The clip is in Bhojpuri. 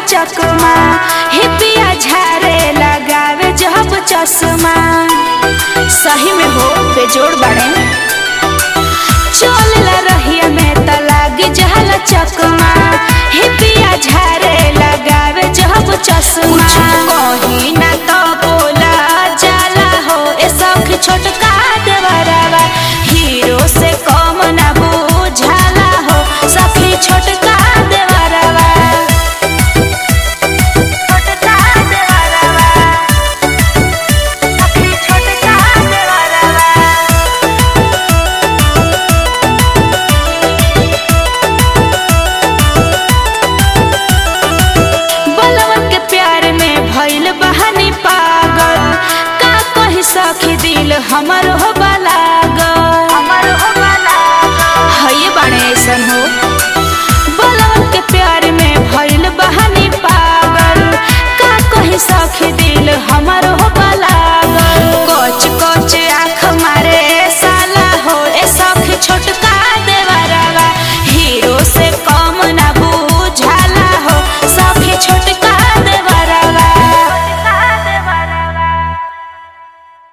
चकमा हिपिया झारे लगावे जब चश्मा सही में हो बेजोड़ बड़े चोलला रहिया में त लागी जहल चकमा हिपिया झारे लगावे जब चश्मा कहीं ना तो बोला जाला हो ए सखी छोटका देवरवा हीरो से कम ना बुझाला हो सखी छोटका देवरवा छोटका देवरवा सखी छोटका देवरवा बलवन के प्यार में भइल बहानी पागल का कही सखी दिल हमर हो बलागल हमर हो बलागल हये बाणे ऐसन हो बलवन के प्यार में भइल बहानी पागल का कही सखी दिल हमर हो